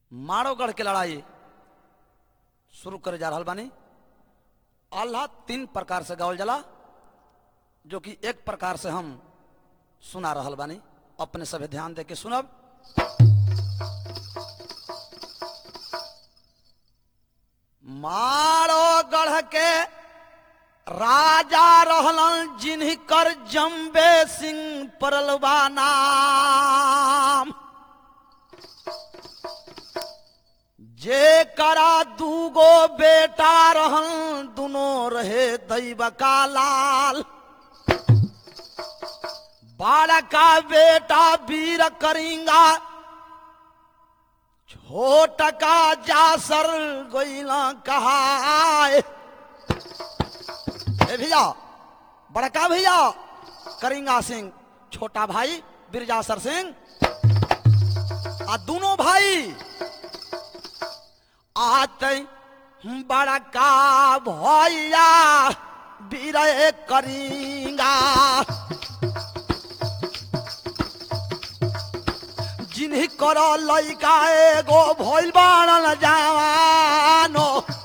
माड़ोगढ़ के लड़ाई शुरू करे जा रहल बानी आल्हा तीन प्रकार से गावल जाला जो कि एक प्रकार से हम सुना रहल बानी अपने सभे ध्यान दे के सुनब मारो गढ़ के राजा रहलन जिनकर जम्बे सिंह परलवा नाम जे करा दूगो बेटा रहन दुनो रहे दैव का लाल बालका बेटा वीर करिंगा छोट का जासर गोइला कहाए ए भैया बड़का भैया करिंगा सिंह छोटा भाई बिरजासर सिंह आ दोनों भाई आते बड़का भैया वीर करिंगा जिन्ही कर लैका एगो भइल बाणन जवानो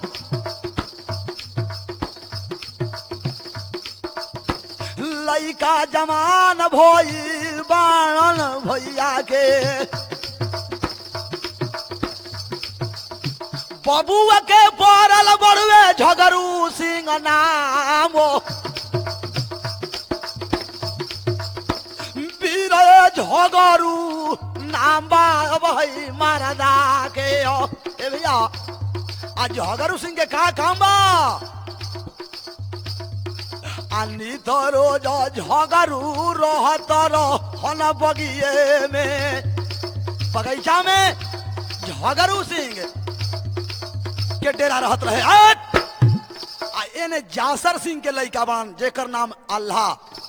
लैका जवान भइल बाणन भैया के बबुआ के पड़ल बड़ुए झगरू सिंह नामो वीर झगरू नाम बा भाई मारदा के ओ ए भैया आज झगरू सिंह के का काम बा आनी तो रोज झगरू रहत रहन बगिए में बगीचा में झगरू सिंह के डेरा रहत रहे हट! आ एने जासर सिंह के लइका बान जेकर नाम अल्लाह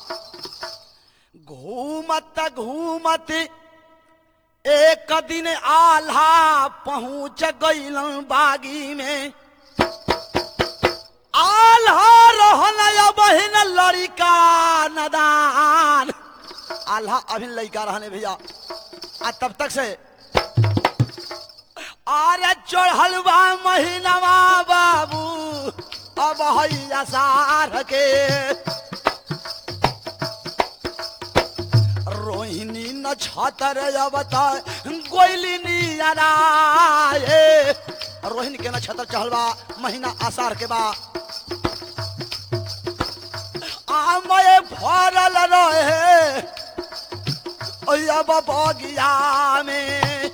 घूमत घूमत एक दिन आल्हा पहुंच गईलन बागी में आल्हा रहन या बहिन लड़िका नदान आल्हा अभी लड़का रहने भैया आ तब तक से आरे चढ़लवा महीनवा बाबू अब हैया सार के रोहिणी न छतर अवता गोइली नियराए रोहिणी के न छतर चढ़लवा महीना आसार के बा आमय फरल रहे अब बगिया में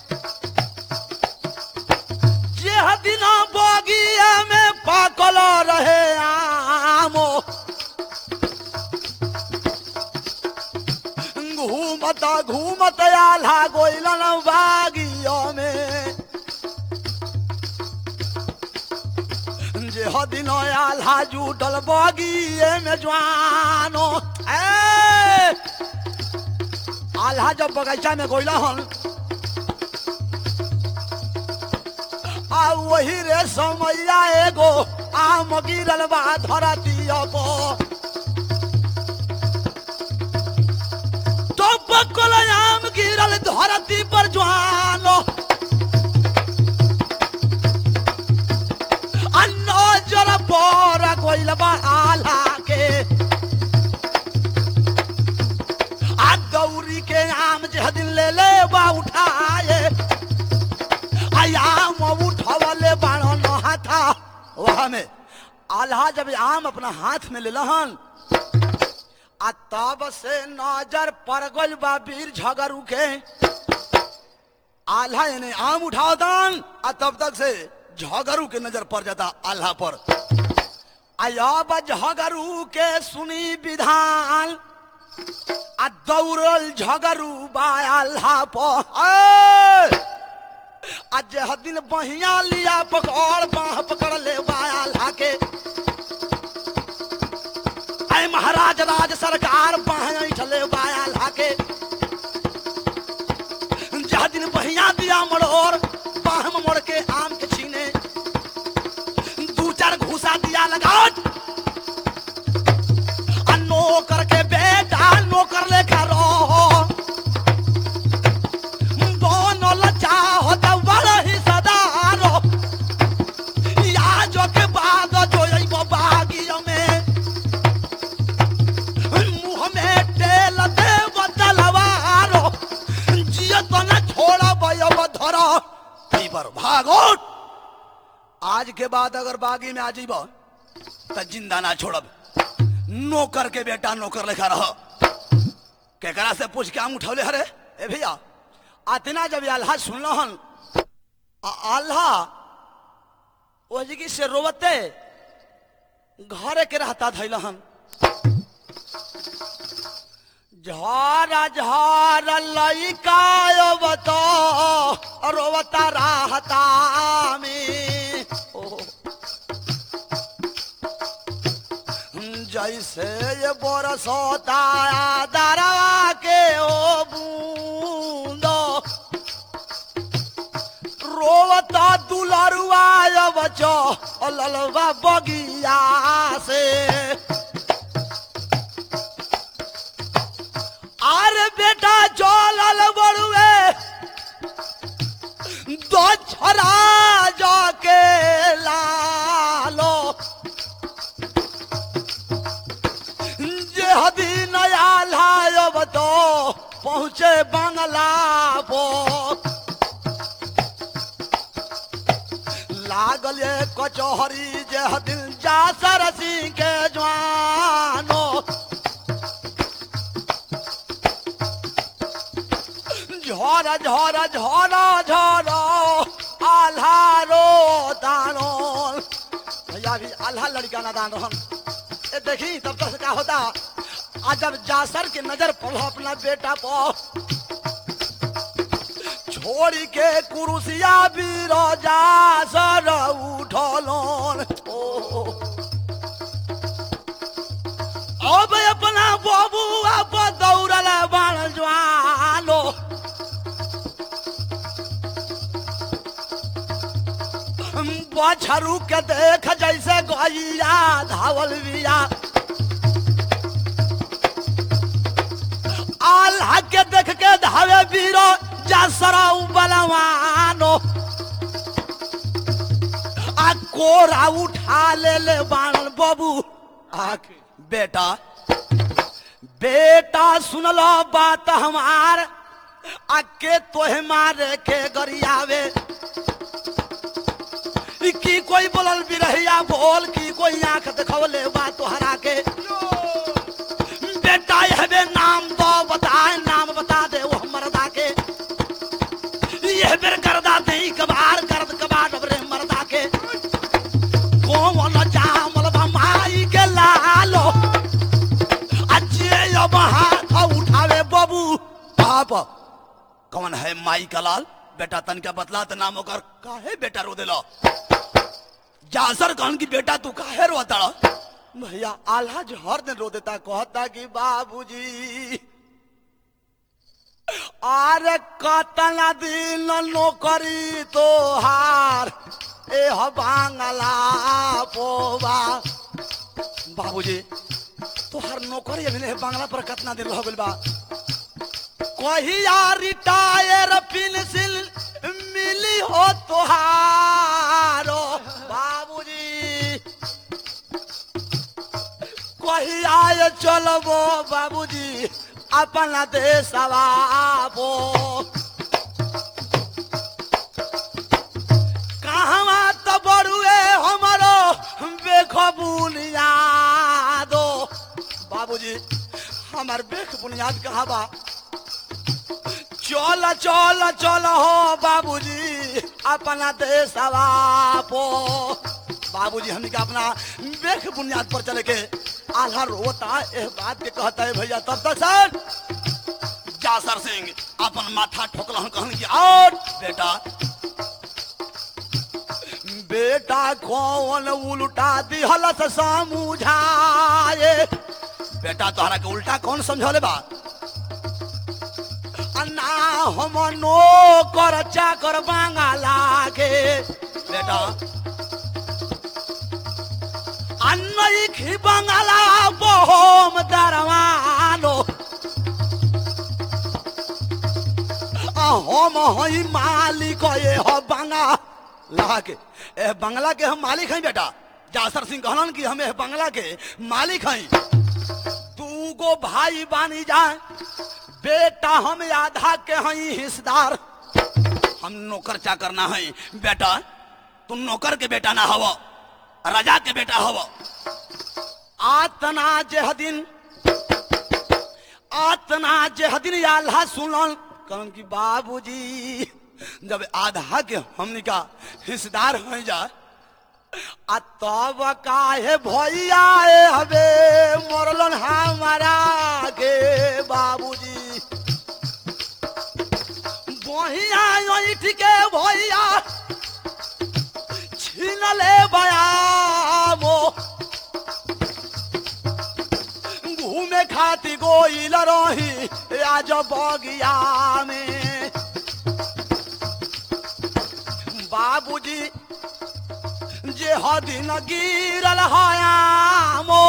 जे दिन बगिया में पाकल रहे आमो घूमत घूमत आल्हा गोइलन बागियो में जे हदिन आल्हा जुटल बगिए में जवानो ए आल्हा जब बगीचा में गोइला हन आ वही रे समैया एगो आम गिरल बा धरती पर तो पकल आम गिरल धरती पर जवानो आ नजर पर गोइल बा आल्हा के आ गौरी के आम जे दिन ले ले बा उठाए आम उठवले बाणो नहा था वह में आल्हा जब आम अपना हाथ में ले लहन आ तब से नजर पर गल बा वीर झगरू के आल्हा यानी आम उठावतन आ तब तक से झगरू के नजर पड़ जाता आल्हा पर अब झगरू के सुनी विधान आ दौड़ल झगरू बा आल्हा पर आज दिन बहिया लिया पकड़ बाह पकड़ ले आल्हा के आय महाराज राज सरकार बाह ऐठले आल्हा के जह दिन बहिया दिया मड़ोर बाह में मोड़ के आम के छीने दू चार घूसा दिया लगा नौकर के बेटा नौकर लेखा रहो बनल चाहत बड़ वहीं पर भागो आज के बाद अगर बागी में आ जीब तो जिंदा ना छोड़ब नौकर के बेटा नौकर लेखा रह केकरा से पूछ के आम उठौले हरे ए भैया अतना जब ये अल्लाह सुनलहन आ- अल्लाह ओ जिगी से रोवते घरे के रहता धैलहन झारा झारा लइका बतो रोवता रहता में ओ जैसे ये बरसोता दरवा के ओ बूंदो रोवता दुलरुआ बचो ललवा बगिया से अरे बेटा चलल बड़ुए दो छोरा जाके लालो जे हदी नया लायब तो पहुँचे बंगला पो लागल ये कचहरी जे हदिन जा सरसी के जवानो झोरा झोरा झोरा झोरा आल्हारो दानो भैया भी आल्हा लड़का ना दान रहन ए देखी तब तक क्या होता आज जब जासर की नजर पड़ा अपना बेटा पर छोड़ी के कुरुसिया बीरो जासर उठलोन ओ अब अपना बाबू अब दौड़ल बाण ज्वालो बछरू के देख जैसे गैया धावल बिया आल्हा के देख के धावे बीरो जसरा बलवानो आ कोरा उठा ले ले बाण बाबू आ बेटा बेटा सुनलो बात हमार आ के तोहे मारे के गरियावे ई की कोई बोलल बिरहिया बोल की कोई आंख देखवले बा तोहरा के बेटा यहबे नाम दो बताए नाम बता दे वो मरदा के यह बेर करदा दे कबार करद कबार डबरे मरदा के कोमल जामल माई के लालो अजे अब हाथ उठावे बाबू बाप कौन है माई का लाल बेटा तन का बतला त नाम ओकर काहे बेटा रो देलो जासर कहन की बेटा तू काहे रोता भैया आल्हा जो हर दिन रो देता कहता कि बाबूजी अरे कतना दिन नौकरी तोहार ए ह बांगला पोवा बाबूजी तोहार नौकरी अभी नहीं बांग्ला पर कितना दिन रह गइल बा कहिया रिटायर पेंसिल मिली हो तोहारो बाबूजी कहिया ये चलबो बाबूजी अपना देशवा बो कहवा तो बड़ुए हमारो बेखो बुनियादो बाबूजी हमार बेख बुनियाद कहाँ बा चल चल चल हो बाबूजी अपना देशवा पो बाबूजी हमनी का अपना बेख बुनियाद पर चले के आल्हा रोता एह बात के कहता है भैया तब तक सर जासर सिंह अपन माथा ठोकलन कहन कि और बेटा बेटा कौन उल्टा दिहल से समझाए बेटा तोहरा के उल्टा कौन समझौले बा अन्ना हम नो कर चाकर बांगाला के बेटा अन्नई खी बांगाला बहोम दरवानो आ हम हई मालिक ये हो बांगा के ए बंगला के हम मालिक हैं बेटा जासर सिंह कहलन कि हम ए बंगला के मालिक हैं तू गो भाई बानी जाए बेटा हम आधा के हई हिस्सेदार हम नौकर चाकर ना है बेटा तू नौकर के बेटा ना हव राजा के बेटा हव आतना जेह दिन आतना जेह दिन आल्हा सुनल कहन कि बाबूजी जब आधा के हमनी का हिस्सेदार हो जा आ तब काहे भैया ए हबे मरलन हमारा के बाबूजी बहिया ऐठ के भैया छीन ले बयामो घूमे खाती गोइल रही आज बगिया में बाबूजी जे हदिन गिरल हयामो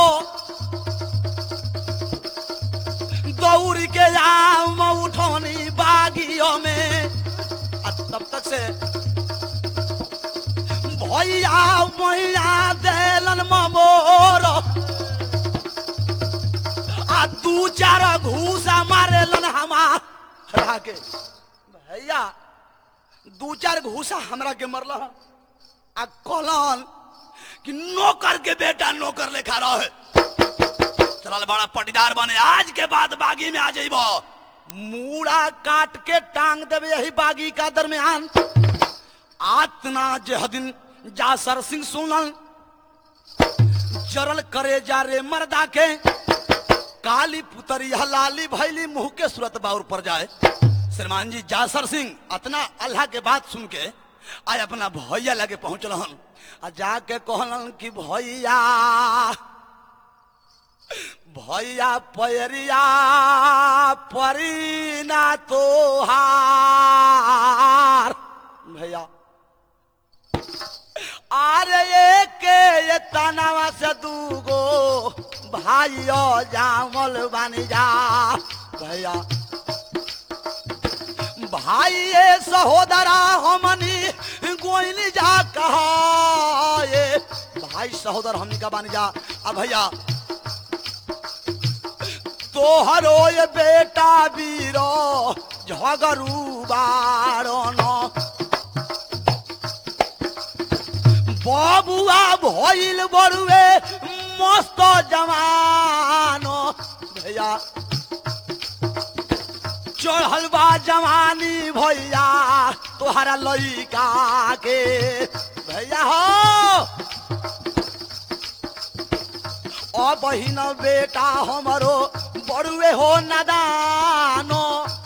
दौड़ के आम उठौनी बागियों में आ तब तक से भैया मैया देलन ममोर आ दू चार घूसा मारेलन हमारा के भैया दू चार घूसा हमरा के मरल आ कहलन कि नौकर के बेटा नौकर लेखा रहे चल बड़ा पटीदार बने आज के बाद बागी में आ जाइब मूड़ा काट के टांग देवे यही बागी का दरमियान आतना जहदिन जा सर सिंह सुनल जरल करे जा रे मर्दा के काली पुतरी लाली भैली मुंह के सूरत बाउर पर जाए श्रीमान जी जासर सिंह अतना अल्लाह के बात सुन के आय अपना भैया लगे पहुंचल हन आ जाके कहलन कि भैया भैया पैरिया परीना तोहार भैया अरे एक ये तनावा से दूगो भाइयो जामल बन जा भैया भाई ये सहोदरा हमनी गोइनी जा कहा ये भाई सहोदर हमनी का बन जा अब भैया तोहरो ये बेटा बीरो झगरू बारन बबुआ भइल बड़ुए मस्त जवान भैया चढ़ल बा जवानी भैया तोहरा लइका के भैया हो ओ बहिन बेटा हमरो बड़ुए हो नदानो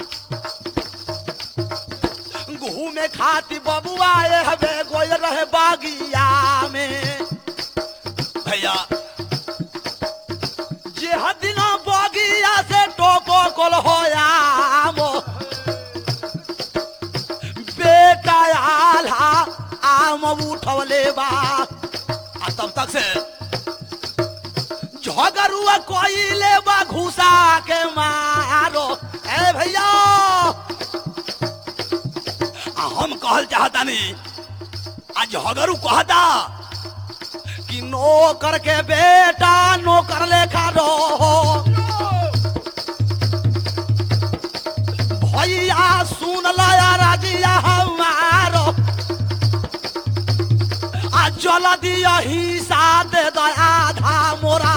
घूमे खाती बबुआ ए हबे गोल रहे बागिया में भैया जे हदिन बगिया से टोको कोल होयामो बेटा आल्हा आम उठवले बा आ तब तक से झगरुआ कोइले बा घुसा के मारो ए भैया आ हम कहल चाहतानी आज झगरू कहता कि नौकर के बेटा नौकर लेखा रहो भैया सुन लया राजिया हमारो आ जल दिया हिस्सा दे दो आधा मोरा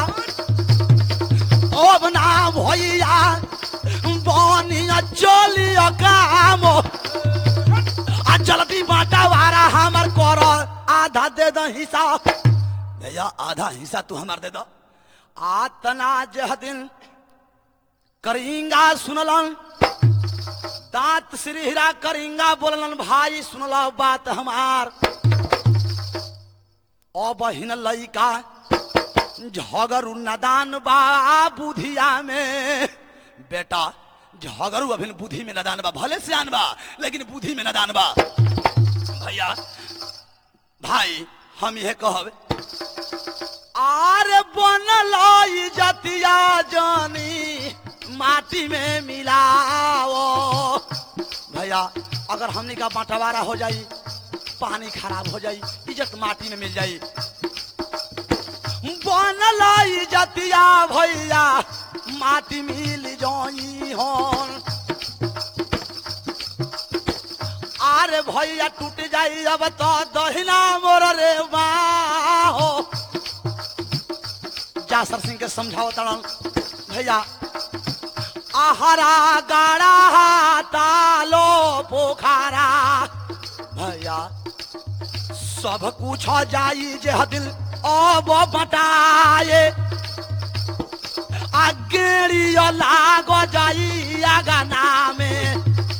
अब ना भैया बनिया चलिया काम आ जल्दी बाटा वारा हमर कर आधा दे दो हिस्सा भैया आधा हिस्सा तू हमार दे दो आतना जह दिन करिंगा सुनलन दांत श्रीहरा करिंगा बोललन भाई सुनला बात हमार ओ बहिन लइका झगरू नदान बा बुधिया में बेटा झगरू अभिन बुद्धि में नदान बा भले सियान बा लेकिन बुद्धि में नदान बा भैया भाई हम यह कहब आर बनल जतिया जानी माटी में मिलाओ भैया अगर हमने का बंटवारा हो जाई पानी खराब हो जाई इज्जत माटी में मिल जाई बनल जतिया भैया माटी मिल जाई हन आरे भैया टूट जाई अब तो दहिना मोर रे बाहो जासर सिंह के समझाओ तड़न भैया आहारा गाड़ा तालो पोखारा भैया सब कुछ जाई जे दिल अब बटाए आगेड़िया लाग जाई आगाना में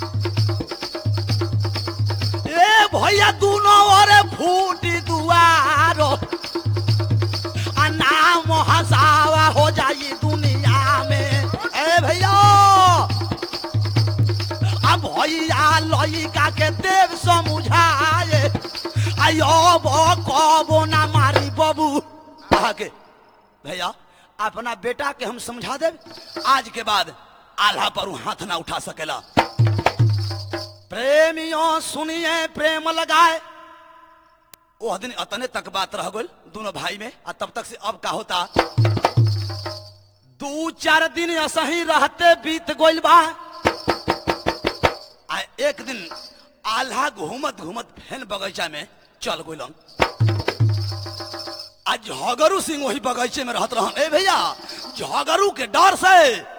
ए भैया दोनों ओरे फूटी दुआरो आ नाम हसावा हो जाई दुनिया में ए भैया आ भैया लइका के देव समझाए आयो बो कबो ना मारी बबू आगे भैया अपना बेटा के हम समझा दे आज के बाद आल्हा पर उ हाथ ना उठा सकेला प्रेमियों सुनिए प्रेम लगाए वो दिन अतने तक बात रह गई दोनों भाई में आ तब तक से अब का होता दू चार दिन असही रहते बीत गइल बा आ एक दिन आल्हा घूमत घूमत फेन बगीचा में चल गइलन आज झगरू सिंह वही बगीचे में रहत रहन ए भैया झगरू के डर से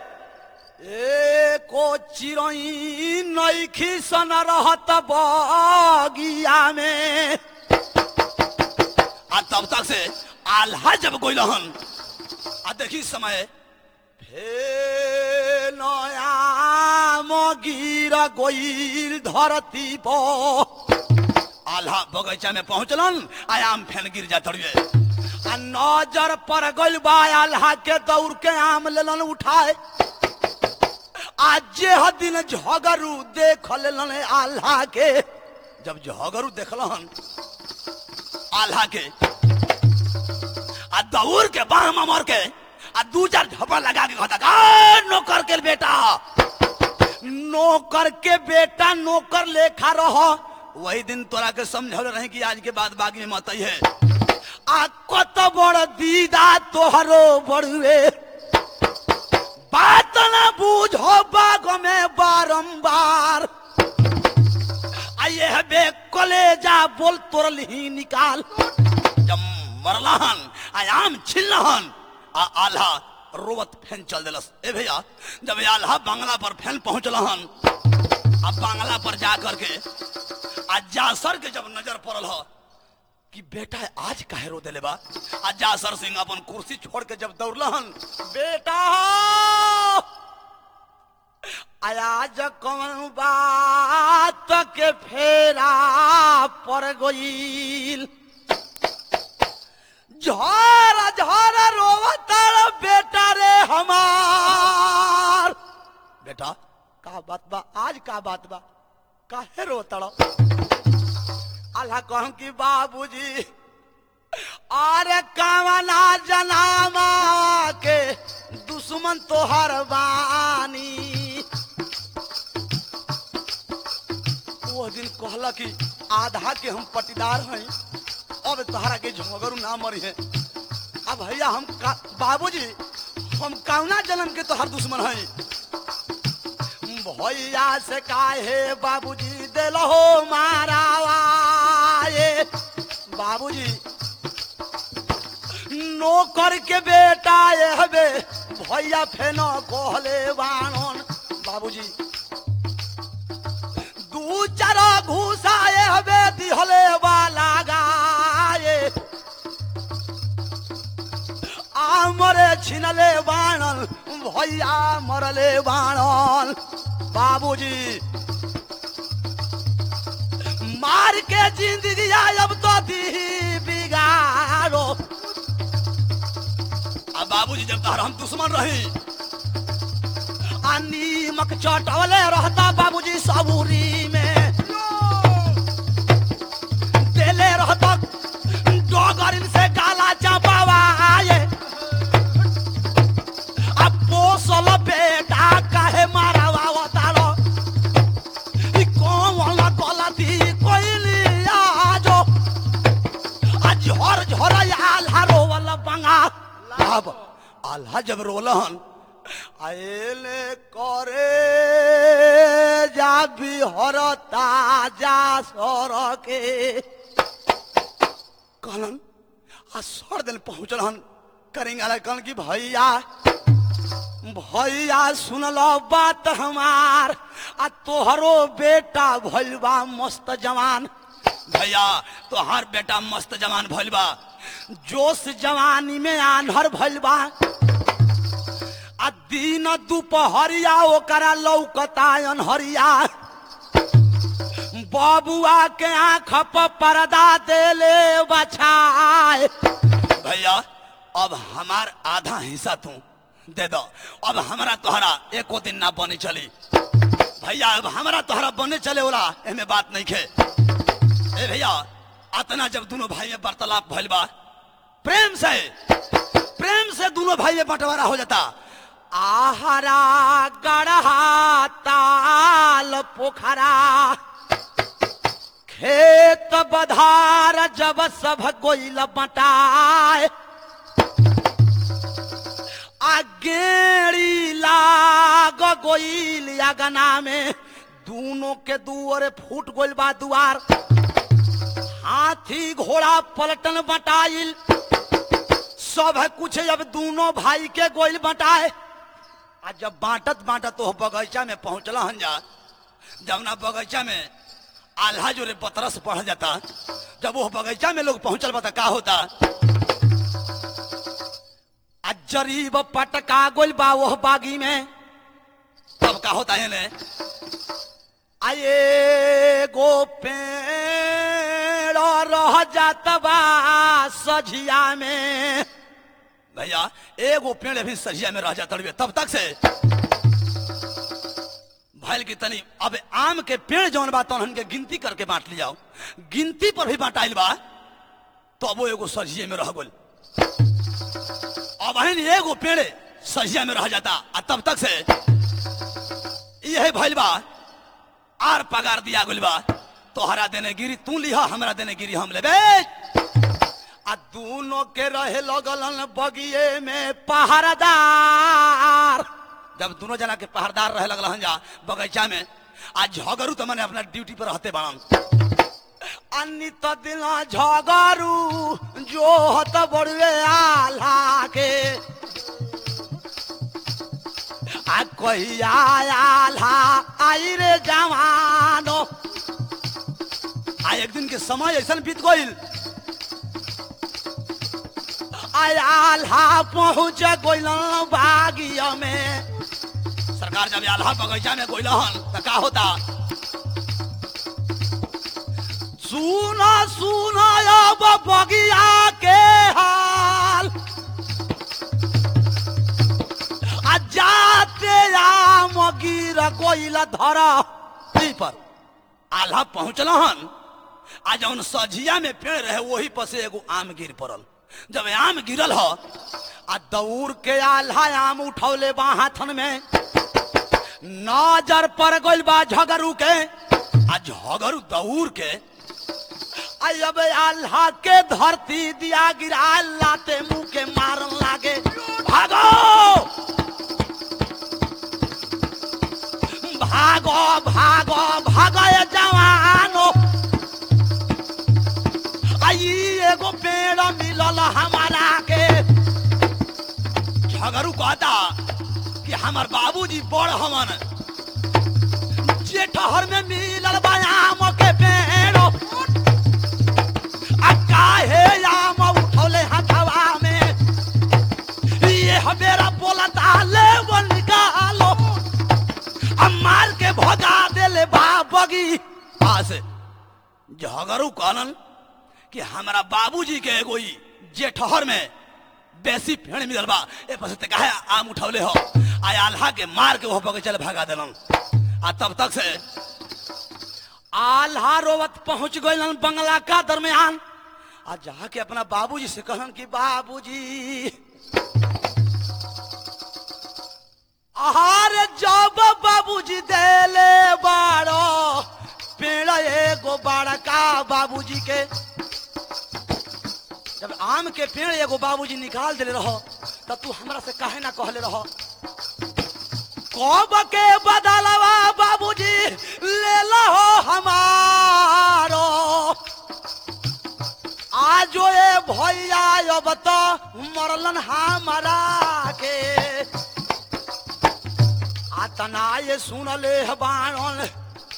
एको चिरई नईखी सन रहत बगिया में आ तब तक से आल्हा जब गोइल हन आ देखी समय फे नया मगिर गोइल धरती पर आल्हा बगीचा में पहुंचलन आयाम फेन गिर जा तड़िए आ नजर पर गइल बा आल्हा के दौड़ के आम लेलन उठाए आज जे ह दिन झगरू देख लेलन आल्हा के जब झगरू देखलन आल्हा के आ दौड़ के बाह मर के आ दू चार झपड़ लगा के कहता "आ, नौकर के बेटा नौकर के बेटा नौकर लेखा रह वही दिन तोरा के समझल रहे कि आज के बाद बागी में मत है आ कत बड़ दीदा तोहरो बड़ुए बात ना बूझो बाग में बारंबार आइए बे कलेजा बोल तोरल ही निकाल जब मरलहन आयाम छिलहन आ आल्हा रोवत फैन चल दिलस ए भैया जब ये आल्हा बांग्ला पर फैन पहुंचलहन आ बांग्ला पर जा करके आ जासर के जब नजर पड़ल ह कि बेटा आज काहे रो देले बा आ जासर सिंह अपन कुर्सी छोड़ के जब दौड़लहन बेटा हो आज कौन बात के फेरा पर गईल झर झर रोवतार बेटा रे हमार बेटा का बात बा आज का बात बा काहे रोतड़ अल्लाह कहूं कि बाबूजी अरे कावना जनामा के दुश्मन तोहर बानी वो दिन कहला कि आधा के हम पटीदार हैं अब तोहरा के झगड़ू ना मरी है अब भैया हम का, बाबूजी हम कौना जन्म के तोहर दुश्मन हैं भैया से काहे बाबूजी दिल हो मारावा ये बाबूजी नौकर के बेटा ये हबे भैया फेनो कहले बाणन बाबूजी दू चार घूसा ये हबे दिहले वाला गाये आमरे छिनले बाणन भैया मरले बाणन बाबूजी मार के जिंदगी अब तो दी बिगाड़ो अब बाबूजी जब तार हम दुश्मन रही आ नीमक चटवले रहता बाबूजी सबूरी में देले रहता डोगरिन से काला चापावा आए अब पोसल बेटा काहे मारावा तारो ई कौन गलती कोइली आजो आज झर झर आल्हा रोवल बंगा अब आल्हा जब रोलहन आएले करे जा बिहरता जा सरके कहलन आ सर दिन पहुंचल हन करेंगे कहन कि भैया भैया सुनल बात हमार आ तोहरो बेटा भइल बा मस्त जवान भैया तोहार बेटा मस्त जवान भइल बा जोश जवानी में आन्हर भइल बा आ दिन दुपहरिया ओकरा लौकता अनहरिया बबुआ के आंख पर पर्दा देले बछाए भैया अब हमार आधा हिस्सा तू दे दो अब हमारा तोहरा एको दिन ना बने चली भैया अब हमारा तोहरा बने चले वाला एमे बात नहीं खे ए भैया अतना जब दोनों भाई में वार्तालाप भइल बा प्रेम से प्रेम से दोनों भाई में बंटवारा हो जाता आहारा गढ़ा ताल पोखरा खेत बधार जब सब गोइल बटाए आ गेड़ी लाग गोइल अगना में दोनों के दुआरे फूट गोइल बा दुआर हाथी घोड़ा पलटन बटाइल सब कुछ अब दोनों भाई के गोइल बटाए आ जब बांटत बांटत वो बगीचा में पहुंचला हन जा जब ना बगीचा में आल्हा जो रे बतरस पढ़ जाता जब वो बगीचा में लोग पहुंचल बता का होता आ जरीब पटका गोल बा वो बागी में तब का होता है ने आए गो पेड़ रह जात बा सझिया में भैया एगो पेड़ भी सझिया में रह जाता तब तक से भैल की तनी अब आम के पेड़ जौन बा तहन के गिनती करके बांट लियाओ गिनती पर भी बांटाइल बा तो अब वो एगो सजिए में रह गल अब हन एगो पेड़ सजिया में रह जाता आ तब तक से यही भैल बा आर पगार दिया गल बा तोहरा देने गिरी तू लिहा हमरा देने गिरी हम लेबे आ दोनों के रहे लगलन बगिए में पहरादार जब दोनों जना के पहरदार रहे लगल हन जा बगीचा में आज झगड़ू तो मैंने अपना ड्यूटी पर रहते बाड़न अन्नी तो दिला झगड़ू जो हत बड़ुए आल्हा के आ कहिया आल्हा आई रे जवानो आ एक दिन के समय ऐसा बीत गईल आल्हा पहुंच गईल बागिया में सरकार जब आल्हा बगीचा में गईल हन तो का होता सुना सुना अब बगिया के हाल आ जाते आम गिर गईल धर पर आल्हा पहुंचल हन आ जौन सझिया में पेड़ रहे वही पर से एगो आम गिर पड़ल जब आम गिरल ह आ दौड़ के आल्हा आम उठौले बा हाथन में नजर पड़ गइल बा झगड़ू के आ झगड़ू दौड़ के आ अब आल्हा के धरती दिया गिरा लाते मुंह के मारन लागे भागो भागो भागो भागो ये जवानो आई एगो पेड़ मिलल हमारा के झगड़ू कहता कि हमार बाबूजी बड़ हमन जेठहर में मिलल बा आम के पेड़ आ काहे आम उठौले हथवा में ये हमेरा बोलता ले वो निकालो आ मार के भगा देले बा बगी पास झगड़ू कहलन कि हमारा बाबूजी के एगो ई जेठहर में बेसी पेड़ मिलल बा ए पसे ते काहे आम उठौले हो आ आल्हा के मार के वो बगीचा ले भगा देलन आ तब तक से आल्हा रोवत पहुंच गइलन बंगला का दरमियान आ जाके अपना बाबूजी से कहलन कि बाबूजी आहार जब बाबूजी देले बाड़ो पेड़ एगो बड़का बाबूजी के जब आम के पेड़ एगो बाबूजी निकाल देले रहो तब तू हमरा से काहे ना कहले रहो कब के बदलवा बाबूजी ले लो हमारो आज ए भैया अब तो मरलन हमारा के आतना ये सुन ले बाणन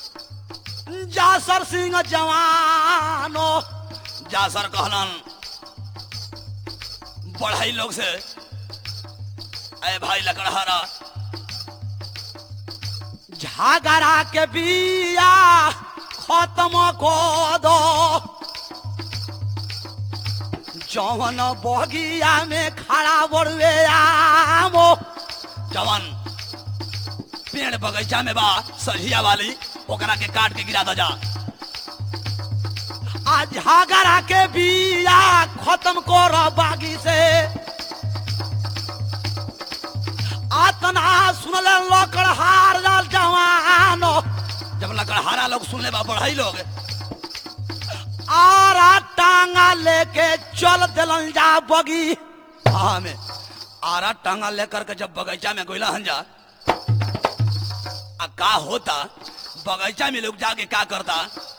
जासर सिंह जवानो जासर कहलन बढ़ाई लोग से अरे भाई लकड़हारा झगड़ा के बिया खत्म को दो जवन बगिया में खड़ा बड़ुए आमो जवन पेड़ बगीचा में बा सझिया वाली ओकरा के काट के गिरा दो जा आ झगड़ा के बिया खत्म कर बागी से आतना सुनले लकड़हार लाल जवानो जब लकड़हारा लोग सुनले बा बढ़ाई लोग आरा टांगा लेके चल दिलन जा बगी हाँ में आरा टांगा लेकर के जब बगीचा में गोइला हन जा आ का होता बगीचा में लोग जाके का करता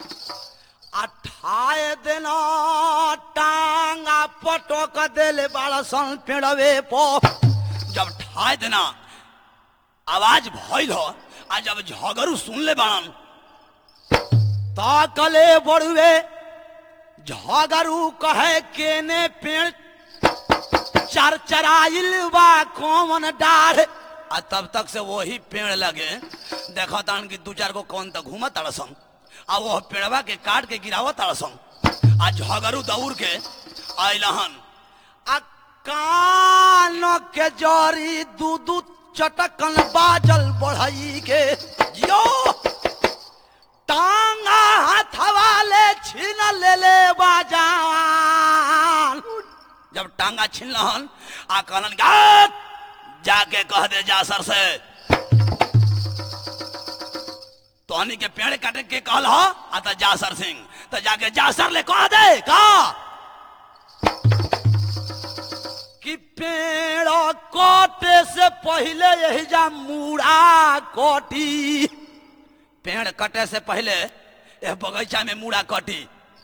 अठाए दिन टांगा पटक देले बाड़ा सन पेड़वे पो जब ठाए देना आवाज भइल हो आ जब झगड़ू सुन ले बाड़न ताकले बड़ुए झगड़ू कहे केने पेड़ चर चराइल बा कौन डाढ़ आ तब तक से वही पेड़ लगे देखा तान कि दू चार गो कौन तक घूमत तड़सन आ वो पेड़वा के काट के गिरावत तड़सन आ झगड़ू दौड़ के आइलहन आ कान के जरी दू दू चटकन बाजल बढ़ई के जियो टांगा हथवा ले छीन ले ले बाजान जब टांगा छीन लहन आ कहलन गात जाके कह दे जा सर से तोहनी के पेड़ काटे के कहल हो आ त जासर सिंह त जाके जासर ले कह दे का कि पेड़ काटे से पहले यही जा मूड़ा कटी पेड़ कटे से पहले यह बगीचा में मूड़ा कटी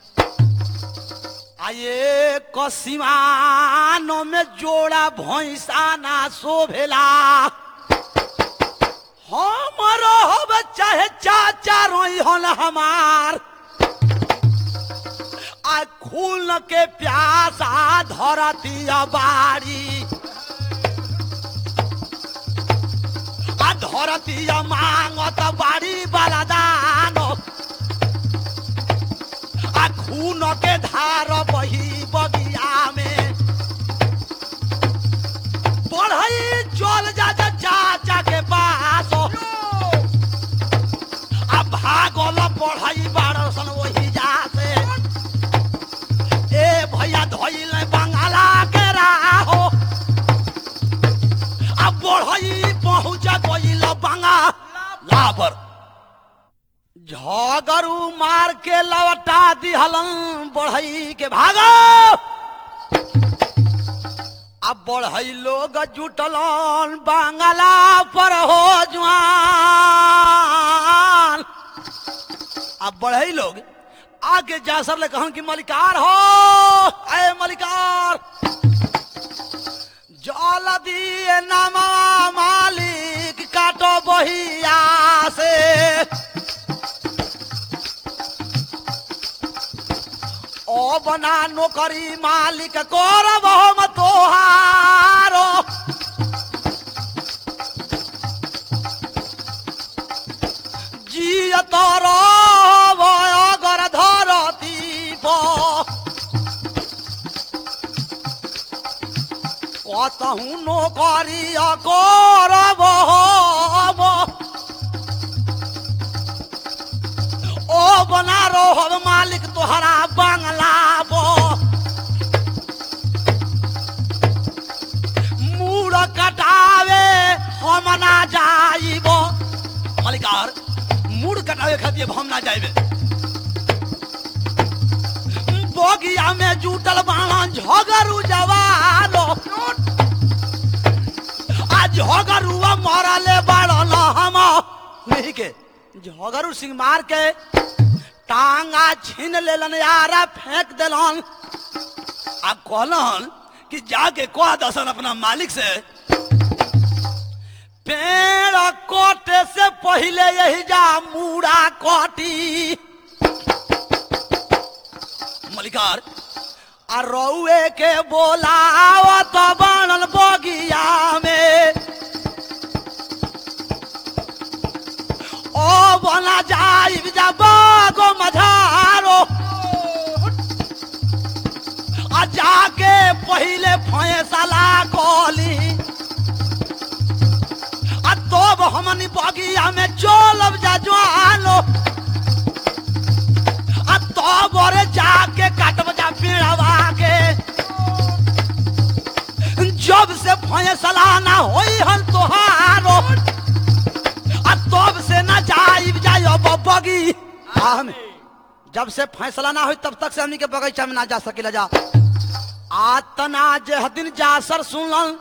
आये कसिमानो में जोड़ा भैंसा ना शोभेला हमारो हब चाहे चाचा रोई हन हमार आ खून के प्यासा धरती बाड़ी आ धरती मांगत बाड़ी वाला दान आ खून के धार बही बगिया में बढ़ई चल जा जा चाचा के पास आ भागल बढ़ई बारसन वही जा से ए भैया धोइल बंगाला के राहो आ बढ़ई पहुंच गइल बंगाला पर झगड़ू मार के लवटा दिहलन बढ़ई के भागो अब बढ़ई लोग जुटलन बांगला पर हो जुआन अब बढ़ई लोग आगे जासर ले कहन कि मलिकार हो अय मलिकार जल दिए नमा मालिक काटो बहिया से ओ बना नौकरी मालिक करब हम तोहारो जियत रहब अगर धरती पर कतहु नौकरी करब हम ओ बना रहब मालिक तोहरा बंगला बो मूड़ कटावे हम ना जाइब मालिकार मूड़ कटावे खातिर हम ना जाइबे बगिया में जुटल बाणन झगड़ू जवानो आ झगड़ुआ मरले बाड़न के झगरू सिंह मार के टांगा छीन लेलन यारा फेंक देलन आ कहलन कि जाके कह दसन अपना मालिक से पेड़ कोटे से पहले यही जा मूड़ा कोटी मलिकार आ रउए के बोलाव तो बनल बगिया में ओ बना जाइब जा बागो मझारो आ जाके पहले फैसला कोली आ तब हमनी बगिया में चलब जा ज्वालो आ तब रे जाके काटब जा पेड़वा के जब से फैसला ना होई हन तोहारो आ तब से ना जाइब जाय बगी हम जब से फैसला ना होई तब तक से हमनी के बगीचा में ना जा सकेला जा आतना जे दिन जासर सुनल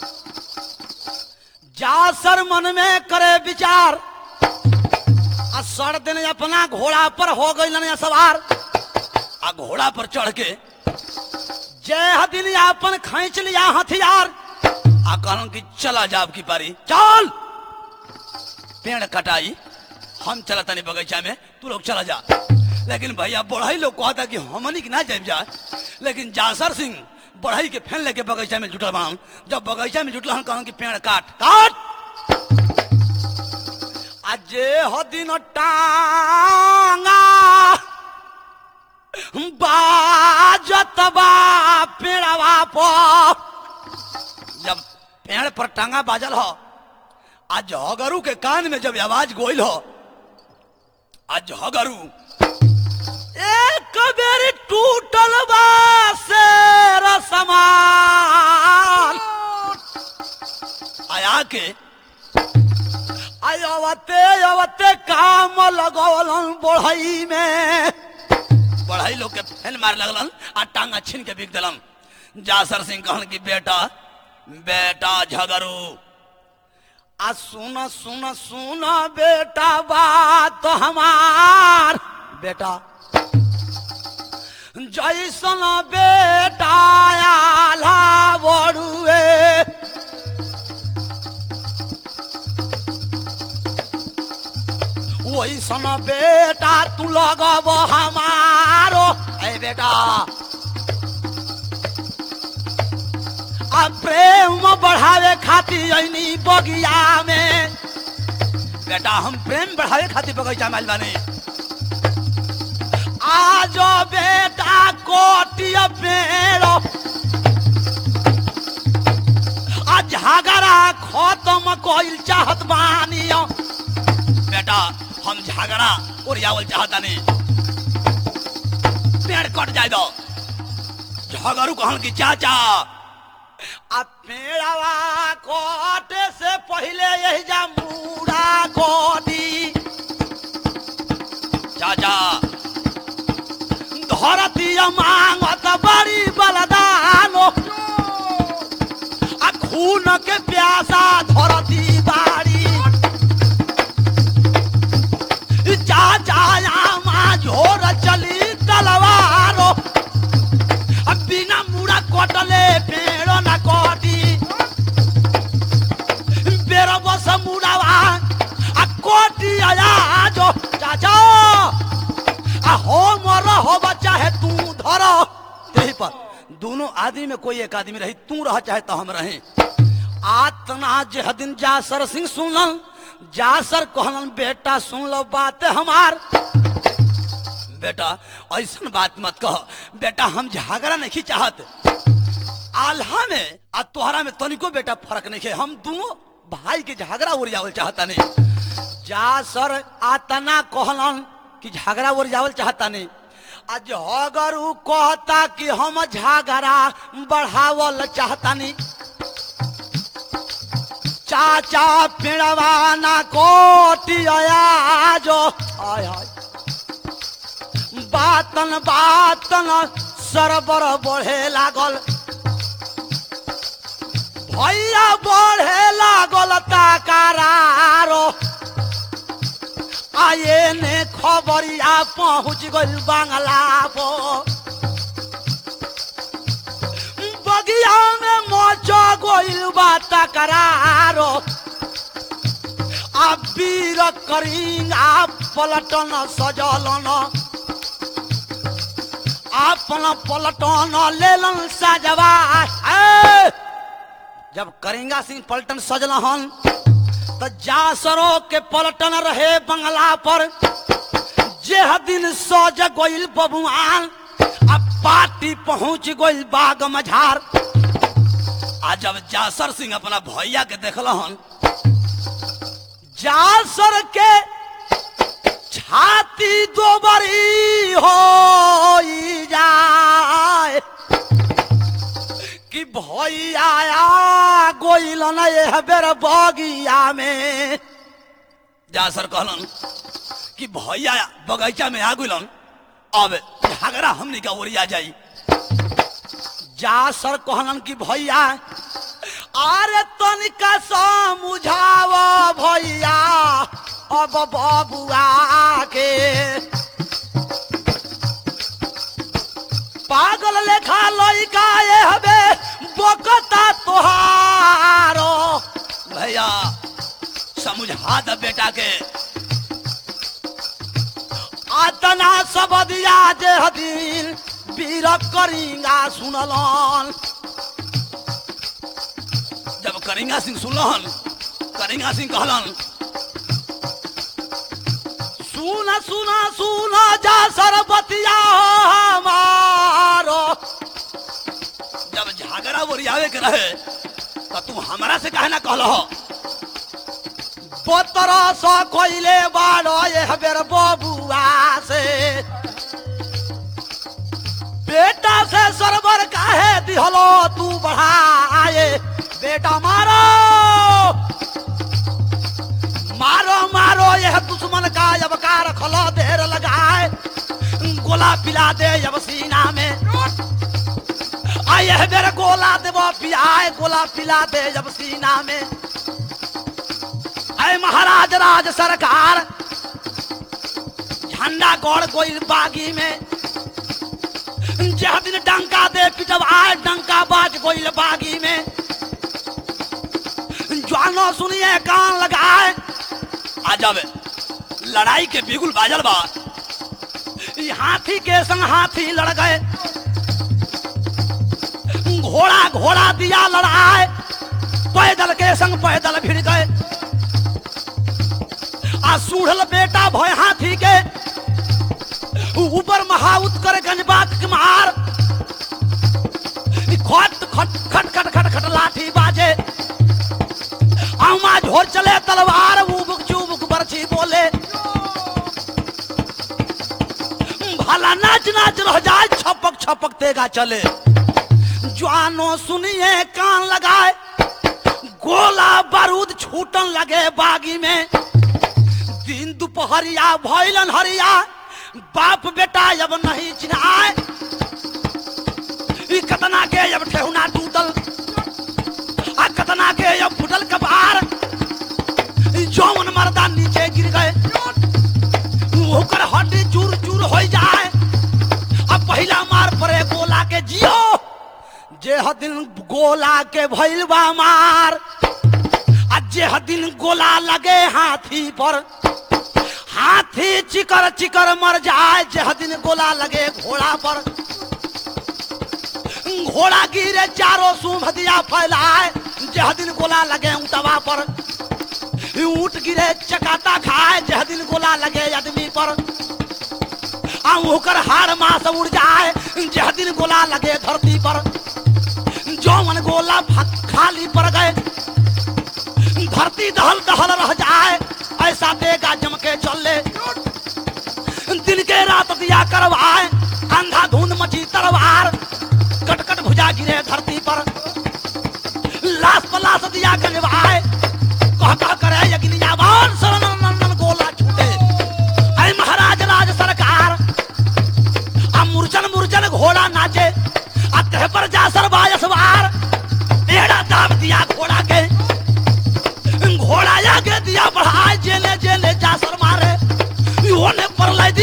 जासर मन में करे विचार आ सर दिन अपना घोड़ा पर हो गई सवार आ घोड़ा पर चढ़ के जय दिन अपन खींच लिया हथियार आ कहूं कि चला जाब की पारी चल पेड़ कटाई हम चला तनी बगीचा में तू लोग चला जा लेकिन भैया बढ़ई लोग कहता कि हमनी के ना जाए जा लेकिन जासर सिंह बढ़ई के फैन लेके बगीचा में जुटल बाहन जब बगीचा में जुटल हन कहूं कि पेड़ काट काट अजे हो दिन टांगा बाजत बा पेड़वा पर जब पेड़ पर टांगा बाजल हो आ झगरू के कान में जब आवाज गोइल हो आ झगरू एक बेर टूटल बा शेर समान आया के अवते अवते काम लगौलन बढ़ई में बढ़ई लोग के फैन मार लगलन आ टांगा छीन के बिक दिलन जासर सिंह कहन की बेटा बेटा झगरू आ सुन सुन सुन बेटा बात हमार बेटा जैसन बेटा आला बड़ुए वैसन बेटा तू लगब हमारो ए बेटा आ प्रेम बढ़ावे खातिर ऐनी बगिया में बेटा हम प्रेम बढ़ावे खातिर बगीचा में आइल बानी आज बेटा कोटिया पेड़ आ झगड़ा खत्म कइल चाहत बानी बेटा हम झगड़ा ओरियावल चाहता नहीं पेड़ कट जाए दो झगड़ू कहन की चाचा आ पेड़वा कोटे से पहले यही जा मूड़ा कोडी चाचा धरती मांगत बड़ी बलदानो आ खून के प्यासा धरती बाड़ी चाचा आमा झोर चली तलवारो अब बिना मुड़ा कटले पेड़ न कटी बेर बस मुड़ावा आ कोटी आया जो चाचा आ हो मर हो बच्चा है तू धर यही पर दोनों आदमी में कोई एक आदमी रही तू रह चाहे तो हम रहे आतना जे दिन जासर सिंह सुनल जासर कहलन बेटा सुन लो बात हमार बेटा ऐसा बात मत कह बेटा हम झगड़ा नहीं चाहत आल्हा में आ तोहरा में तनिको बेटा फर्क नहीं है हम दोनों भाई के झगड़ा उड़ियावल चाहता नहीं जासर आतना कहलन कि झगड़ा उड़ियावल चाहता नहीं आज अगर उ कहता कि हम झगड़ा बढ़ावल चाहता नहीं चाचा पिड़वाना कोटिया जो आय हाय बातन बातन सरबर बढ़े लागल भैया बढ़े लागल ताकारो आये ने खबरिया पहुंच गइल बांगला पर बगिया में मोचो गइल बा तकरारो आ वीर करिंगा पलटन सजलन आपन पलटन लेलन सजवा ए! जब करिंगा सिंह पलटन सजलहन तो जासरो के पलटन रहे बंगला पर जेह दिन सज गइल बबुआन अब पार्टी पहुंच गइल बाग मझार आ जब जासर सिंह अपना भैया के देखलहन जासर के छाती दो बरी हो जाए कि भैया आ गोइल न एह बेर बगिया में जासर कहलन कि भैया बगीचा में आ गइलन अब झगड़ा हमनी का ओरिया जाई जासर कहलन कि भैया अरे तनिका समझाव भैया अब बबुआ के पागल लेखा लइका ये हबे बोकता तोहारो भैया समझा द बेटा के आतना सब दिया जे हदीन वीर करिंगा सुनलन जब करिंगा सिंह सुनलन करिंगा सिंह कहलन सुन सुन सुन जा सरबतिया हमारो जब झगड़ा बोरियावे के रहे तो तू हमरा से काहे ना कहलह पतरा सो कोइले बाड़ो ये बेर बबुआ से बेटा से सरबर काहे दिहलो तू बढ़ाए बेटा मारो मारो मारो यह दुश्मन का जब का रखलो देर लगाए गोला पिला दे जब सीना में आ यह बेर गोला देव पियाए गोला पिला दे जब सीना में अय महाराज राज सरकार झंडा गौड़ गोइल बागी में जह दिन डंका दे पिटब आए डंका बाज गोइल बागी में जानो सुनिए कान लगाए आ जब लड़ाई के बिगुल बाजल बा ई हाथी के संग हाथी लड़ गए घोड़ा घोड़ा दिया लड़ाए पैदल के संग पैदल भिड़ गए आ सूढ़ल बेटा भय हाथी के ऊपर महाउत कर गंजबात के मार ई खट खट खट खट खट खट लाठी बाजे आमा झोर चले तलवार उबुक चुबुक बरछी बोले भला नाच नाच रह जाए छपक छपक तेगा चले जानो सुनिए कान लगाए गोला बारूद छूटन लगे बागी में दिन दोपहरिया भैलन हरिया बाप बेटा जब नहीं चिन्हाए ई कतना के जब ठेहुना टूटल आ कतना के जब फुटल कपार ई जौन मर्दा नीचे गिर गए ओकर हड्डी चूर चूर हो जाए अब पहला मार पड़े गोला के जियो जे दिन गोला के भइल बा मार आ जे दिन गोला लगे हाथी पर हाथी चिकर चिकर मर जाए जे दिन गोला लगे घोड़ा पर घोड़ा गिरे चारों सूंभ दिया फैलाए जह दिन गोला लगे ऊंटवा पर ऊंट गिरे चकाता खाए जह दिन गोला लगे आदमी पर आ ओकर हार मास उड़ जाए जह दिन गोला लगे धरती पर जौवन गोला फ- खाली पड़ गए धरती दहल दहल रह जाए ऐसा देगा जम के चले दिन के रात दिया करवाए अंधा धुंध मची तरवार कटकट भुजा गिरे धरती पर लाश पलाश दिया गंजवाए कह कह करे यज्ञनियावान शरण नंदन गोला छूटे ऐ महाराज राज सरकार आ मुरचन मुरचन घोड़ा नाचे आ तह पर जा सरबाय सवार एड़ा दाब दिया घोड़ा के घोड़ा आगे दिया बढ़ाए जेले जेले जा सर मारे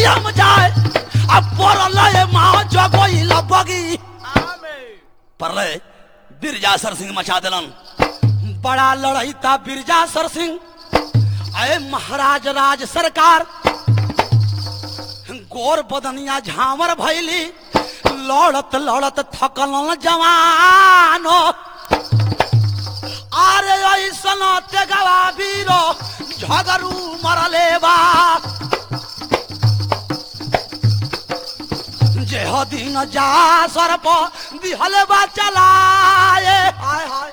हम जाए अब पड़ल ए माँ जगोई लबगी परले बिरजासर सिंह मचा दिलन बड़ा लड़ाई था बिरजासर सिंह अरे महाराज राज सरकार गोर बदनिया झामर भैली लड़त लड़त थकल जवान अरे ऐसन तेगवा वीरो झगरू मरले बा जे हो दिन जा सर पर दिहले बा चलाए हाय हाय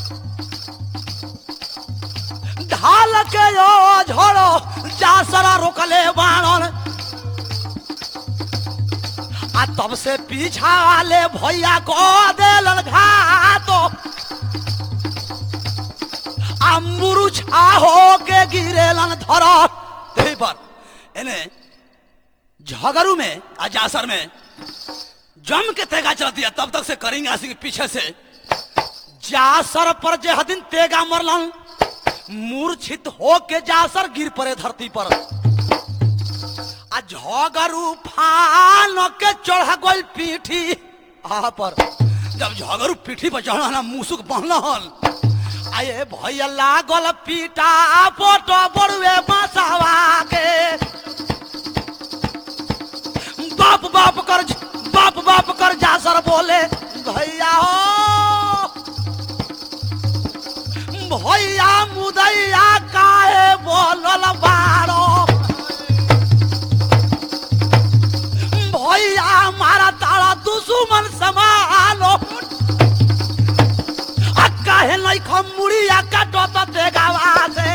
ढाल के यो झोड़ो जा सरा रोकले बाणन आ तब से पीछा वाले भैया को देलन घातो आ मुरुछा हो के गिरेलन धर यही पर एने झगड़ू में आ जासर में जम के तेगा चल दिया तब तक से करेंगे आसी के पीछे से जासर पर जे हदिन तेगा मरलन मूर्छित हो के जासर गिर पड़े धरती पर आ झगड़ू फान के चढ़ गई पीठी आ पर जब झगड़ू पीठी पर चढ़ा ना मुसुक बहल आये भैया लागल पीटा पोटो बड़ुए बसावा के बाप बाप कर बाप बाप कर जासर बोले भैया हो भैया मुदैया काहे बोलल बारो भैया मारा तारा दुश्मन समालो आ काहे नहीं खमुड़िया काटो तो देगावा से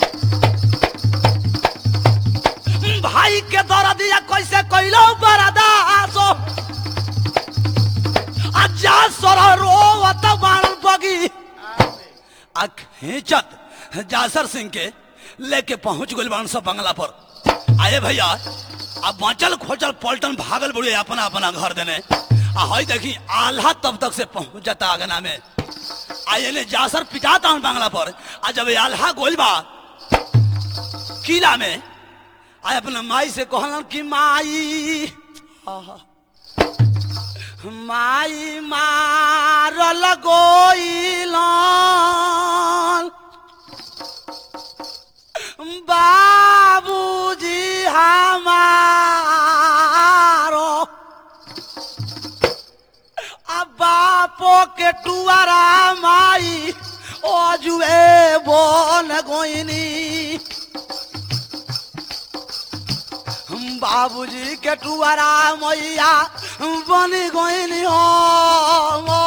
भाई के दर्दिया कैसे कैलो बरदासो आ जा सर रोवत बाण बगी आ खींचत जासर सिंह के लेके पहुंच गइल बाण सब बंगला पर आए भैया अब बचल खोचल पलटन भागल बुढ़े अपना अपना घर देने आ हई देखी आल्हा तब तक से पहुंच जाता आगना में आये ने जासर पिटाता हूं बांग्ला पर आ जब ये आल्हा गोल बा किला में आय अपना माई से कहलन कि माई आहा, माई मारल गोइलन बाबूजी हमारो आ बापो के टुआरा माई ओजुए बोन गोइनी बाबूजी के टुआरा मैया बनी गोइनी हो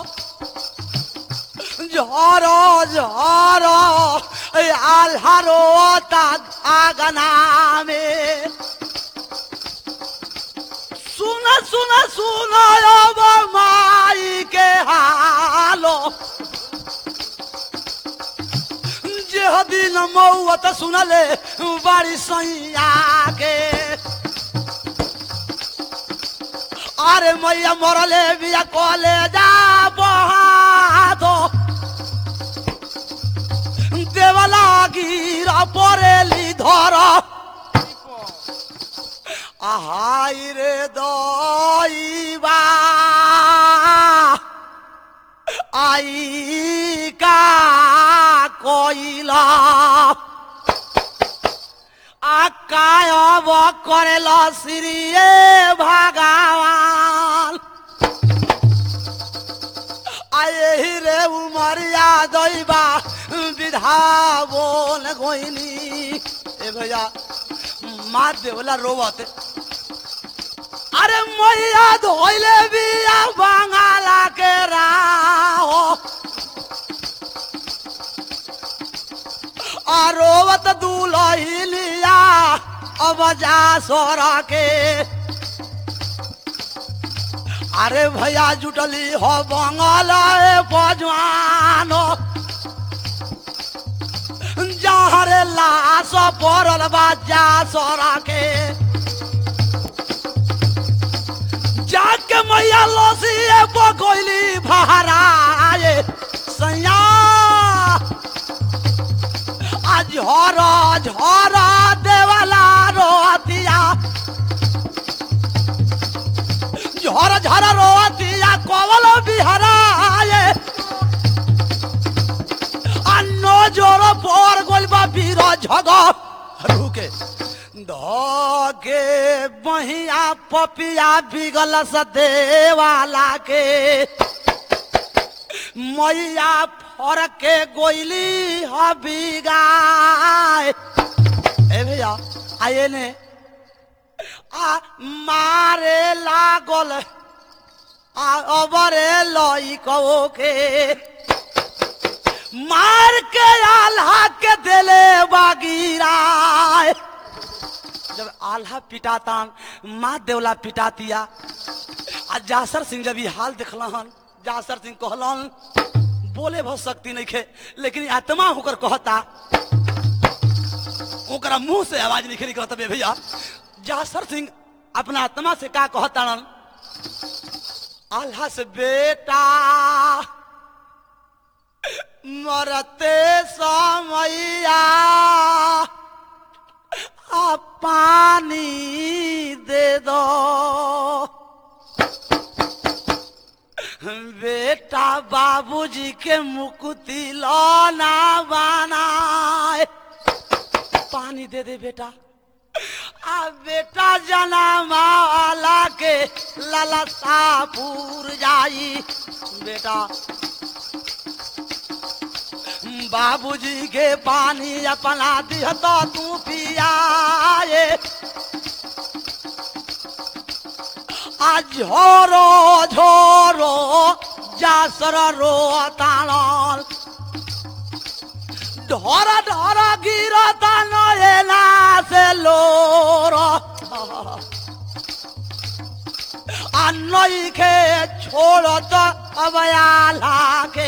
झरो झरो आल्हारो आगना में सुन सुन सुन अब माई के हालो जे दिन मौत सुनले बड़ी सैया के अरे मैया मरले बिया कले जा बहादो देवला गिरा परेली धर আহাই রে দইবা আই কা কইলা আকায় অব করেল শ্রীয়ে ভাগাওয়ান আয়ে রে উমরিয়া দইবা বিধা बोल गोइनी ए भैया माँ देवला रोवत अरे मैया धोइले बिया बंगाला के राहो आ रोवत दूलही लिया अब जा सोरा के अरे भैया जुटली हो बंगाला ए पजवानो जहाँ रे लाश पड़ल बा जा सोरा के जाके मैया लसिए बगोइली भराए सैया आज झर झर देवला रोतिया झर झर रोतिया कवल बिहराए अन्नो जोर पर गोल बा बीर झग रुके धके बहिया पपिया बिगल सदेवाला के मैया फर के गोइली हबिगाए ए भैया आइए ने आ मारे लागल आ अबरे लई कहो के मार के आल्हा के देले बागीराए जब आल्हा पिटाता माँ देवला पिटातिया आ जासर सिंह जब ई हाल देखला हन जासर सिंह कहलन बोले बहुत शक्ति नहीं खे लेकिन आत्मा होकर कहता ओकरा मुंह से आवाज निकली कहता बे भैया जासर सिंह अपना आत्मा से का कहता आल्हा से बेटा मरते समैया आ पानी दे दो बेटा बाबूजी के मुकुति लौना बनाए पानी दे दे बेटा आ बेटा जना माला के ललसापुर जाई बेटा बाबूजी के पानी अपना दिह तो तू पियाए आ झोरो झोरो जासर रो ताणल ढोर ढोर गिरता नयना से लोर आ नई के छोड़त अबयाला के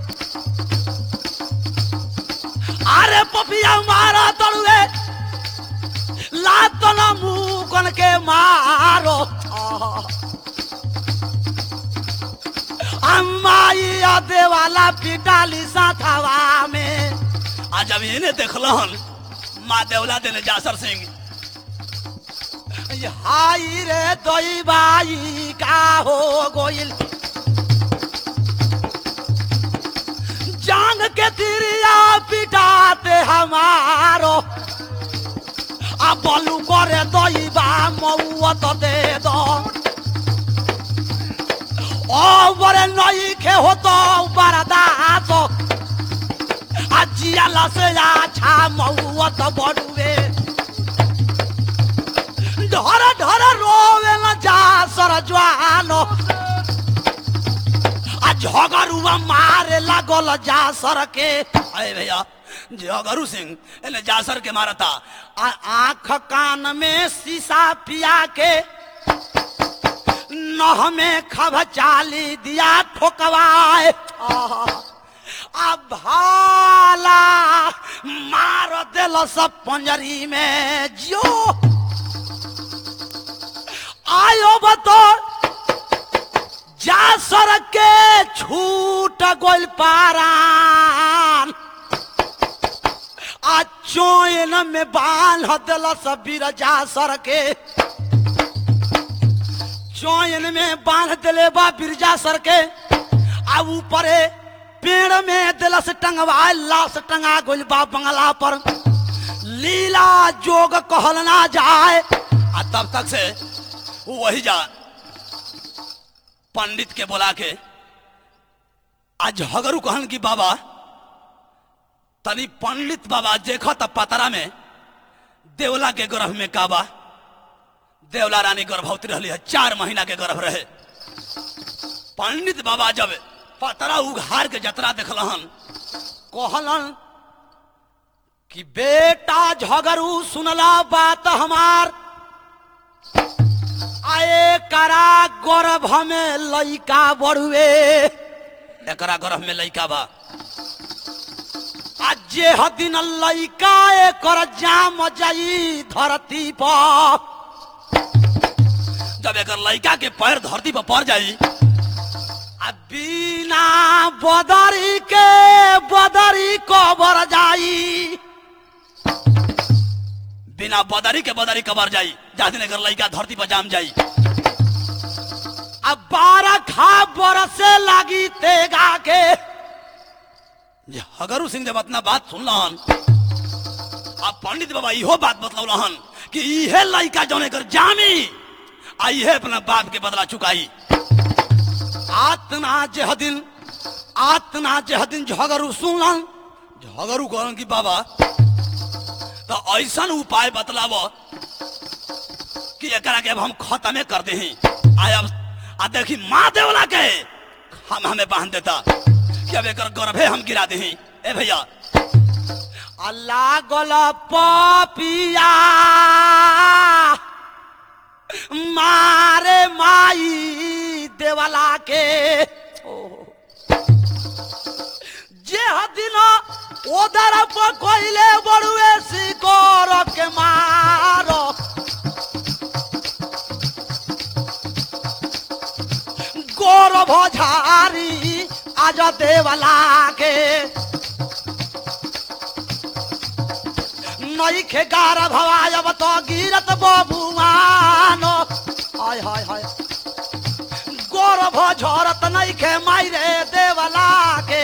अरे पपिया मारा तड़ुए लात न मुकन के मारो अम्माई देवाला पिटाली साथवा में आ जब इन्हें देखलन माँ देवला देने जासर सिंह हाई रे दई बाई का हो गोइल जांग के तिरिया पिटाते हमारो आ बलू करे दई बा मऊत दे दो ओ बरे नई खे होतो बरदास আজিয়া লাসে আছা মৌত বড়ুবে ঢর ঢর রোবে না যা সর জোয়ানো आ झगरुआ मारे लागल जासर के अरे भैया झगरू सिंह एने जासर के मारता आ आंख कान में शीशा पिया के नह में खब चाली दिया ठोकवाए आहा। आ भाला मार दिल सब पंजरी में जो आयो बतो जा सर के छूट गोल पारान आ चोयन में बांध दिल सब बिरजा सर के चोयन में बांध दिले बा बिरजा सर के आ ऊपरे पेड़ में दिलस टंगवा लाश टंगा गोल बा बंगला पर लीला जोग कहल ना जाए आ तब तक से वही जा पंडित के बोला के आज हगरू कहन की बाबा तनी पंडित बाबा देखो तब पतरा में देवला के गर्भ में काबा देवला रानी गर्भवती रही है चार महीना के गर्भ रहे पंडित बाबा जब पतरा उघार के जतरा देखलहन कहलन कि बेटा झगरू सुनला बात हमार आए करा गर्भ में लइका बढ़ुए एकरा गर्भ में लइका बा आज जे हदिन लइका एकर जाम जाई धरती पर जब एकर लइका के पैर धरती पर पड़ जाई आ बिना बदरी के बदरी कबर जाई बिना बदरी के बदरी कबर जाई जा दिन एकर लइका धरती पर जाम जाई झगरू सिंह जब अपना बात सुनलन अब पंडित बाबा इहो बात बतलौलन कि इहे लड़का जौने कर जामी आ इहे अपना बाप के बदला चुकाई आतना जेह दिन आतना जेह दिन झगरू सुनलन झगरू कहलन कि बाबा तो ऐसन उपाय बतलाव कि एकरा के अब हम खत्मे कर दे आय अब आ देखी माँ देवला के हम हमें बांध देता कि अब एकर गर्भे हम गिरा दे ए भैया अल्लाह गल पपिया मारे माई देवला के जे दिन ओदर पर कोइले बड़ुए सिकोर के मारो गौरव झारी आज देवला के नई खे गार भवायब तो गिरत बबुआन हाय हाय हाय गौरव झरत नई खे मायरे देवला के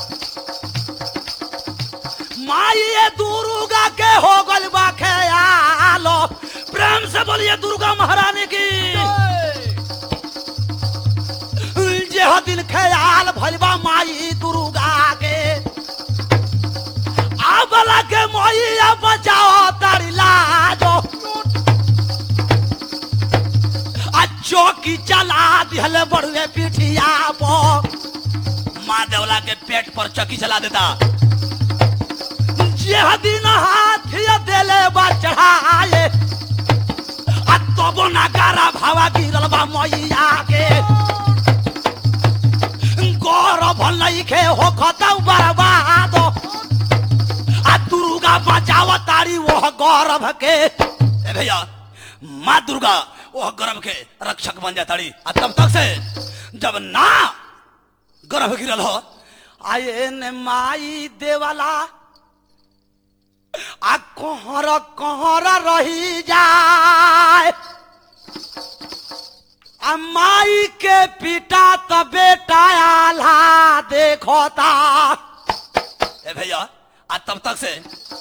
माई दुर्गा के हो गल बा खेयालो प्रेम से बोलिए दुर्गा महारानी की जे दिन ख्याल भलबा माई दुर्गा के आबला के मोइया बचाओ तारी लाजो आ चौकी चला दिहले बड़ुए पिठिया पो माँ देवला के पेट पर चौकी चला देता जे दिन हाथिया देले बा चढ़ाए आ तबो नगारा भावा गिरल बा मैया के गौरव लइखे हो खतौ बर्बाद आ दुर्गा बचाव तारी वह गौरव के ए भैया माँ दुर्गा वह गर्भ के रक्षक बन जाताड़ी आ तब तक से जब ना गर्भ गिरल हो आये ने माई देवाला आ कहर कहर रही जाए आ माई के पिता त बेटा आल्हा देखोता ए भैया आ तब तक से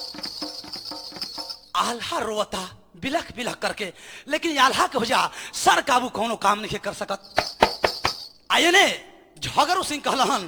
आल्हा रोता बिलख बिलख करके लेकिन आल्हा के भैया सर काबू कोनो काम नहीं कर सकत आये ने झगरू सिंह कहलन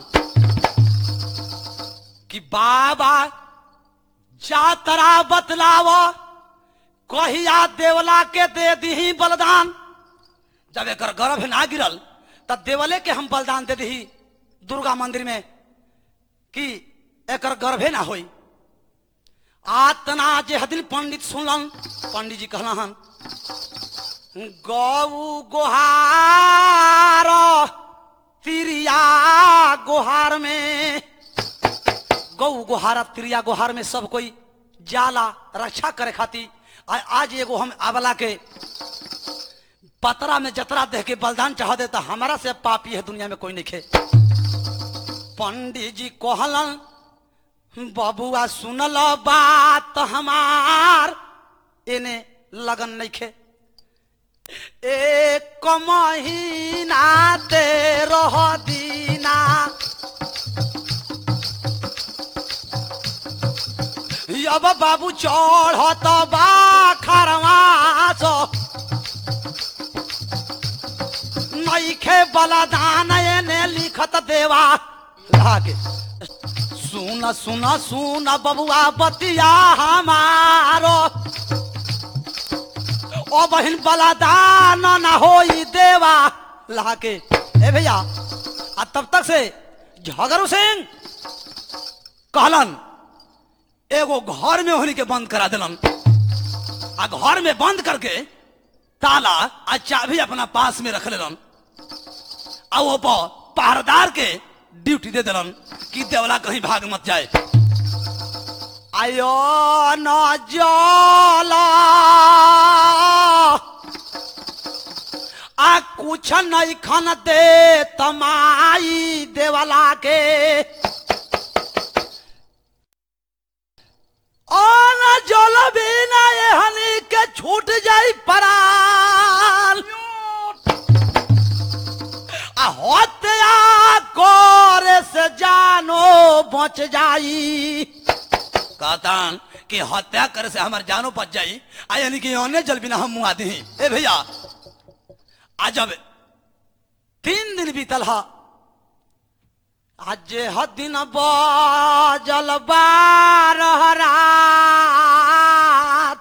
कि बाबा जातरा बतलाव कहिया देवला के दे दी बलिदान जब एक गर्भ ना गिरल तब देवले के हम बलिदान दे दी दुर्गा मंदिर में कि एक गर्भे ना होई आतना जे हदिन पंडित सुनलन पंडित जी कहला हन गौ गोहार तिरिया गोहार में गौ गोहार तिरिया गोहार में सब कोई जाला रक्षा करे खातिर आ- आज एगो हम आबला के पतरा में जतरा देख के बलिदान चाह देता हमारा से पापी है दुनिया में कोई नहीं खे पंडित जी कहलन बबुआ सुनल बात हमार इने लगन नहीं खे एक महीना तेरह दीना अब बाबू चढ़त बा खरवास नईखे बलदान एने लिखत देवा लागे सुन सुन सुन बबुआ बतिया हमारो ओ बहिन बलदान न होई देवा लागे ए भैया आ तब तक से झगरू सिंह कहलन एगो घर में होली के बंद करा दिलन आ घर में बंद करके ताला आ चाबी अपना पास में रख लेलन आ वो पर पहरेदार के ड्यूटी दे दिलन कि देवला कहीं भाग मत जाए आयो न जाला आ कुछ नहीं खन दे तमाई देवला के अन जल बिना एहनी के छूट जाई पराल आ हत्या करे से जानो बच जाई कहतान कि हत्या करे से हमार जानो बच जाई आ यानी कि अन्य जल बिना हम मुआ दी ए भैया आ जब तीन दिन बीतल हा आज जे ह दिन बजल बारह रात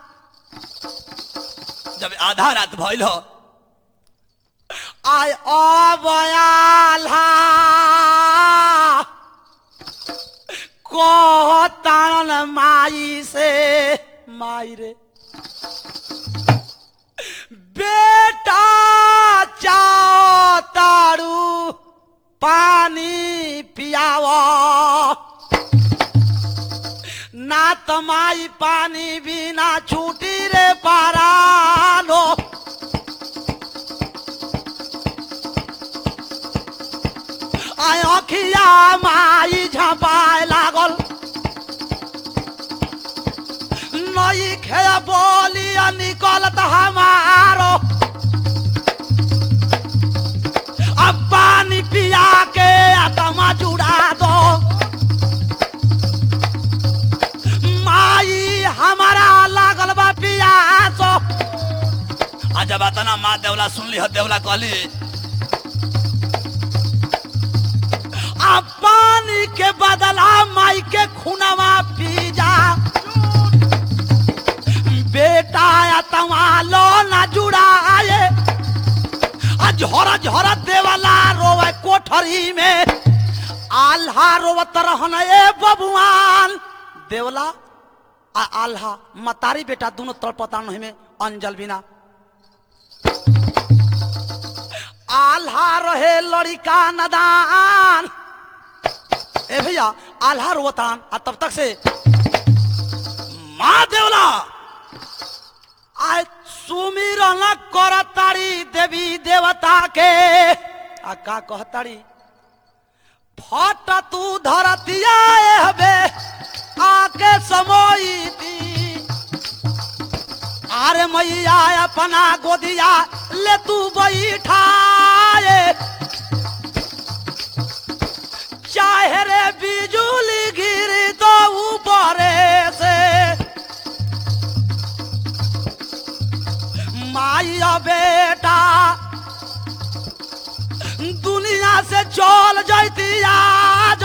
जब आधा रात भइल हो आय अबयाला कहतान माई से माई रे बेटा चाओ तारू पानी पियाव ना तमाई पानी बिना छूटी रे पारानो आय अखिया माई झपाए लागल नई खे बोली निकलत हमारो अब पानी पिया के आत्मा जुड़ा दो माई हमारा लागल बा पियासो आ जब अतना माँ देवला सुनली ह देवला कहली आ पानी के बदला माई के खुनवा पी जा बेटा आत्मा लो ना जुड़ाए आ झोरा झोरा देवला रोवे कोठरी में आल्हा रोवत रहन ए बबुआन देवला आ आल्हा मतारी बेटा दोनों तड़पता नहीं में अंजल बिना आल्हा रहे लड़िका नदान ए भैया आल्हा रोवतान आ तब तक से माँ देवला आय सुमिरन करतारी देवी देवता के आ का कहतारी फट तू धरतिया हबे आके समोईती आरे मैया अपना गोदिया ले तू बैठाए चाहे रे बिजुली गिरी तो ऊपरे से माइया बेटा दुनिया से चल जैती आज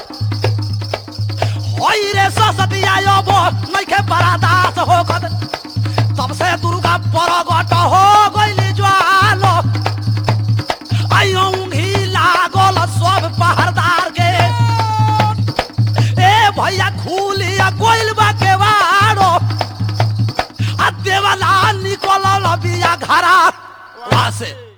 होई रे ससतिया योबो नइखे बरादास होखत तब से दुर्गा परगट हो गइली ज्वालो आइयो ऊँघी लागल सब पहरदार के ए भैया खुलिया गोइल बा केवाड़ो आ देवला निकलल बिया घरा वहां से